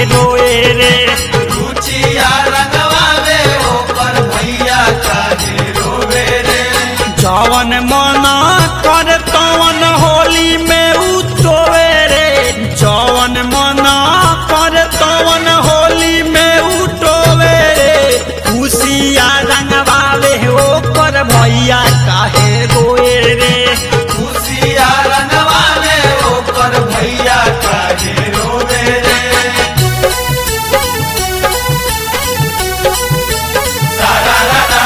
रोए रे रुचिया रंगवावे ओकर भैया काहे रोवे रे जवन मना कर तवन होली में उतोवे रे जवन मना कर तवन होली में उठोवे रे खुशिया रंगवावे ओकर भैया काहे रोए रे रुचिया रंगवावे ओकर भैया काहे रोवे रे सारा रारा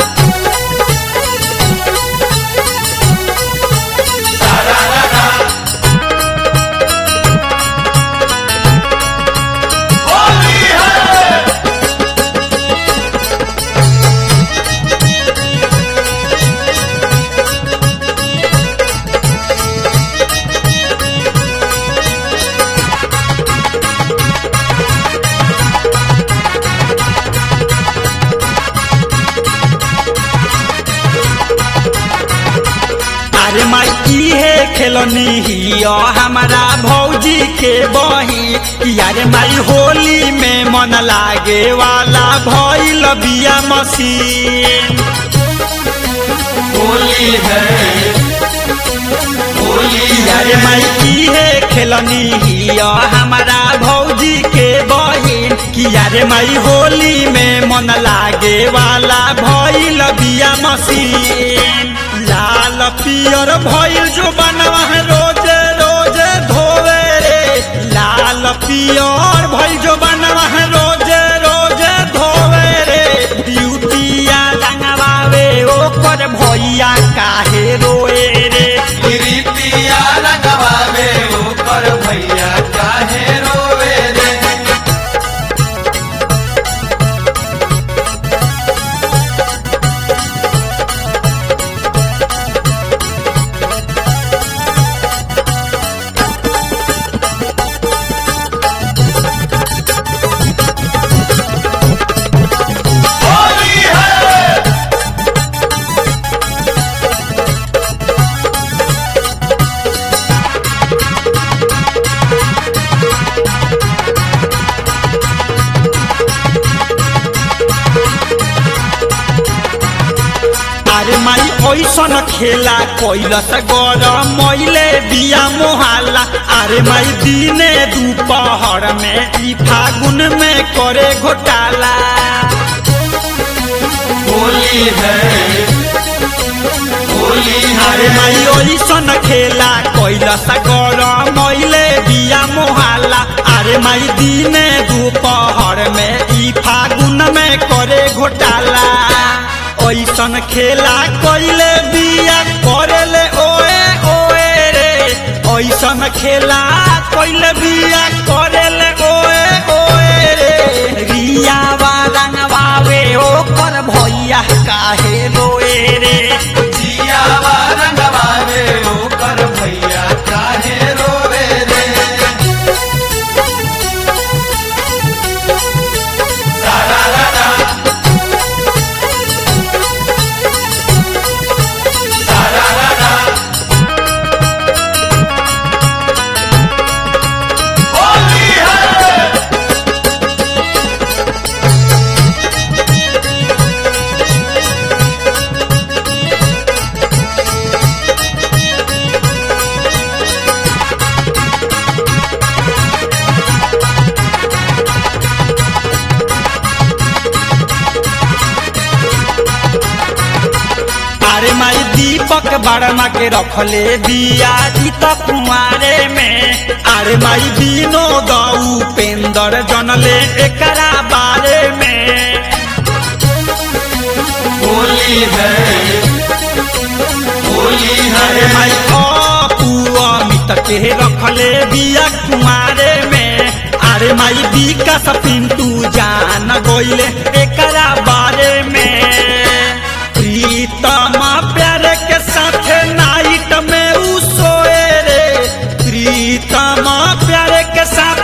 सारा रारा होली है अरे माई इहे खेलनी हिया हमारा भौजी के बही अरे माई होली में मन लागे वाला भइल बिया मशीन होली है होली अरे है माई इहे खेलनी हिया हमारा भौजी के बहिन कि अरे माई होली में मन लागे वाला भइल बिया मशीन लाल पियर भइल जो बनवा रोज रोज धोवे रे लाल पियर भइल जो बनवा रोज रोज धोवे रे ब्यूटिया रंगवावे ओकर भैया काहे रोए रे रीतिया रंगवावे ओकर भैया काहे रोवे रे होली है अरे माई ऐसन खेला कैलस गरम मैले बिया मोहाला अरे माई दिने दोपहर में ई फागुन में करे घोटाला होली है होली अरे है माई ऐसन खेला कैलस गरम मैले बिया मोहाला अरे माई दिने दोपहर में ई फागुन में करे घोटाला ऐसन खेला कैले बिया करेले ओए ओए रे ऐसन खेला कैले बिया करेले ओए ओए रे रिया रंगवावे ओकर भैया काहे रोए रे जियावा रंगवावे ओकर भैया काहे रोवे रे सारा रारा सारा रारा होली है अरे माई दीपक बड़मा के रखले बिया जी तो कुआरे में अरे माई बिनो दऊ पेंदर जनले एकरा बारे में होली है होली अरे है माई अपू अमित के रखले बिया कुआरे में अरे माई विकास पिंटू जान गइले एकरा बारे में प्रीतम प्यारे के साथे नाइट में उ सोए रे प्रीतम प्यारे के साथ